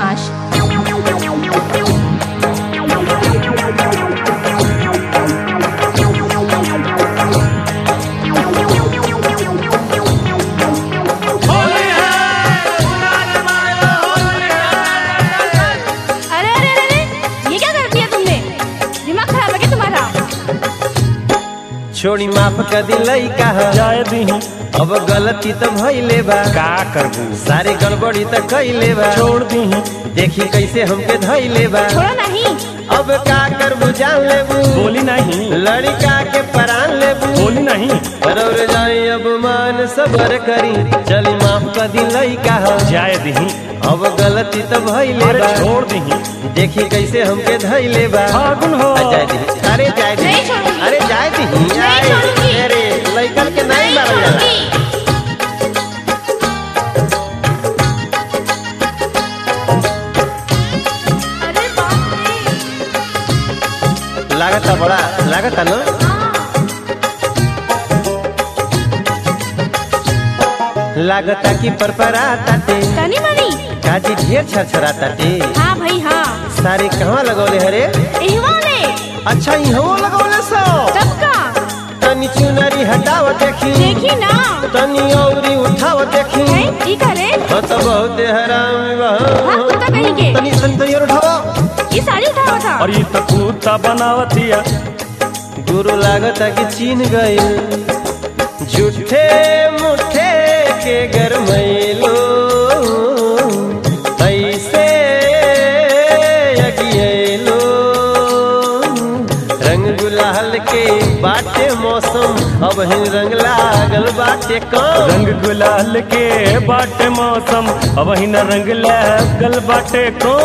बदमाश अरे अरे अरे अरे ये क्या कर दिया तुमने दिमाग खराब है क्या तुम्हारा छोड़ी माफ कर दिलई कहा जाए दीही अब गलती तो भइले बा का करबू सारे गड़बड़ी तो कइले बा छोड़ दीही देखी कैसे हमके धइले बा छोड़ो नहीं अब का करबू जान लेबू बोली नहीं लड़का के परान लेबू बोली नहीं रौर जाई अब मान सबर करी चली माफ कर दिलई कहा जाए दीही अब गलती तो भइले अरे बा छोड़ दीही देखी कैसे हमके धइले बा फागुन हो आ, जाए दी अरे जाए दी नहीं छोड़ूंगी। अरे जाए दी नहीं आए, छोड़ूंगी। अरे लइकन के नहीं नहीं मारल जाला छोड़ूंगी अरे बाप रे लागता बड़ा लागता ना लागता कि परपरा ताटे तनी मनी काजी ढेर छरछरा ताटे हाँ भाई हाँ सारे कहवा लगौले हरे इहवा ने अच्छा इहो लगौले सो सबका तनी चुनरी हटाव देखी देखी ना तनी औरी उठाव देखी है ई करे हाँ तो बहुत हराम बा हाँ कुत्ता कहीं के तनी तनी तनी और उठाव ये साड़ी उठावा था और ये तो कुत्ता बनावतिया गुरु लागता कि चीन गइल झूठे मुठे के गरमैलो ऐसे अगियलो रंग गुलाल के बाटे मौसम अब ही रंग लागल बाटे कम रंग गुलाल के बाटे मौसम अब ही न रंग लगल बाटे को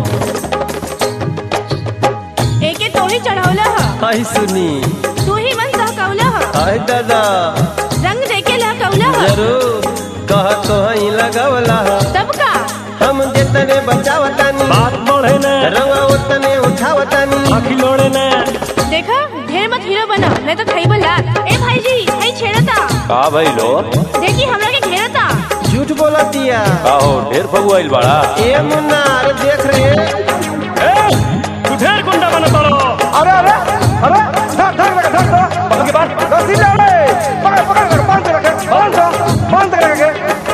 एके तो ही चढ़ावला ह आई सुनी तू ही मन सहकौला ह आई दादा रंग देके लहकौला ह जरूर कह तो ही लगवला सबका हम जितने बचावतानी बात बढ़े न रंगा उतने उठावतानी आखी लोड़े न देखा ढेर मत हीरो बना मैं तो खाई बला ए भाई जी भाई छेड़ता का भइलो देखी हमरा के घेरता झूठ बोला दिया का हो ढेर फगुआइल बाड़ा ए मुन्ना अरे देख रहे ए तू ढेर गुंडा बना पड़ो अरे अरे अरे धर धर रखे धर धर पकड़ के बांध रस्सी ले रे पकड़ पकड़ कर बांध के रखे बांध दो बांध के रखे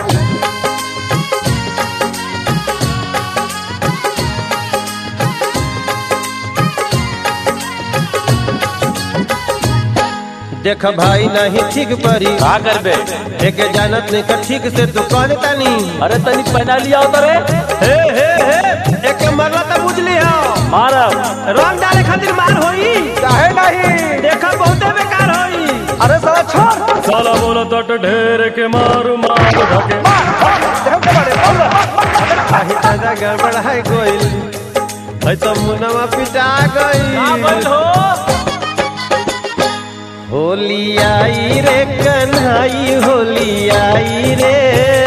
देख भाई नहीं ठीक परी का करबे एक जानत नहीं कर ठीक से तू कह देता नहीं अरे तनी पहना लिया होता रे हे हे हे एक मरला तो बुझली हो मारब रंग डाले खातिर मार होई काहे नहीं देखा बहुते बेकार होई अरे साला छोड़ साला बोला तट ढेर के मारू मार धके देखो के बारे बोल आही दादा गड़बड़ है गोइल है तो मुनवा पिटा गई होली आई रे कन्हाई होली आई रे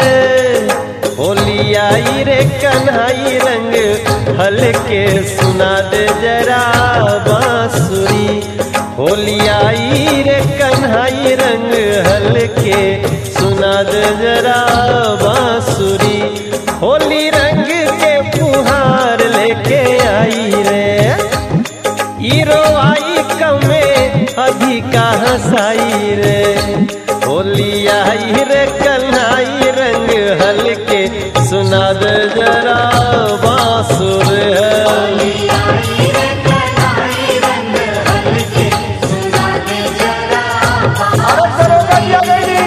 होली आई रे कन्हाई रंग हल्के सुना दे जरा बांसुरी होली आई रे कन्हाई रंग हल्के सुना दे जरा बांसुरी होली रंग के फुहार लेके आई रे ईरो आई कमे अधिका हंसाई रे होली आई रे कन्हाई रंग हल्के सुना दे जरा बांसुर है अरे चलो गलिया गई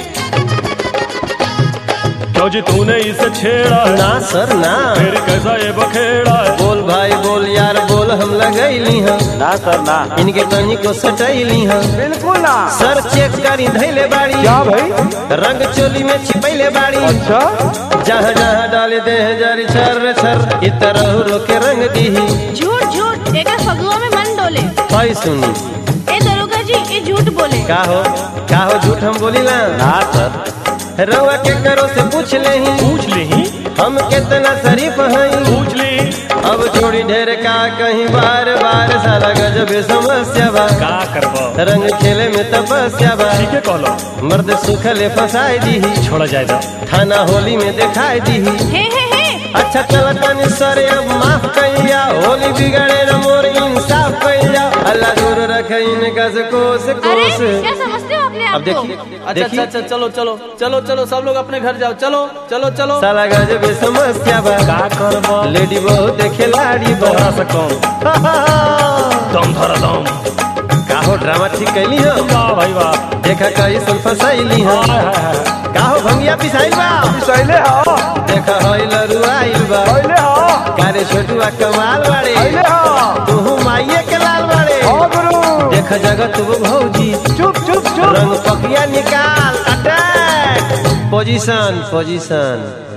क्यों जी तूने इसे छेड़ा है ना सर ना फिर कैसा ये बखेड़ा है बोल भाई बोल यार बोल हम लगैली हम ना सर ना इनके तनी को सटैली हम बिल्कुल ना सर चेक करी धैले बाड़ी क्या भाई रंग चोली में छिपैले बाड़ी अच्छा जहाँ जहाँ डाले दे जारी छर छर इतर रोके रंग दीही झूठ झूठ एकर फगुआ में मन डोले भाई सुनी ए दरोगा जी ये झूठ बोले का हो का हो झूठ हम बोली ना ना सर रउआ के करो से पूछ ले पूछ ली हम कितना शरीफ हई पूछ ली अब छोड़ी ढेर का कहीं बार बार साला गजब समस्या बा का करबो रंग खेले में तपस्या बा ठीक है कहलो मर्द सुखले फसाई दी छोड़ा जाए तो थाना होली में दिखाई दी हे हे हे अच्छा चल तनी सरे अब माफ कइया होली बिगड़े न मोर इंसाफ कइया अल्लाह दूर रखे इनका से कोस अरे कोस क्या समझते हो अपने अब आप को देखिए अच्छा अच्छा देखिए अच्छा चलो चलो चलो चलो सब लोग अपने घर जाओ चलो चलो चलो साला गजब समस्या बा का करब लेडी बहुत खिलाड़ी बा तोहरा से कम दम धर दम काहो ड्रामा ठीक कैली हो वाह भाई वाह देखा कई सुन फसाइली हो हाय, हाय, हाय। काहो भंगिया पिसाइल बा सहिले हा देखा हई लरुआइल बा सहिले हा कारे छोटुआ कमाल बाड़े सहिले हा तू माइये के लाल बाड़े हाँ गुरु देख जगत वो भौजी चुप चुप चुप रंग पकिया निकाल अटैक पोजीशन पोजीशन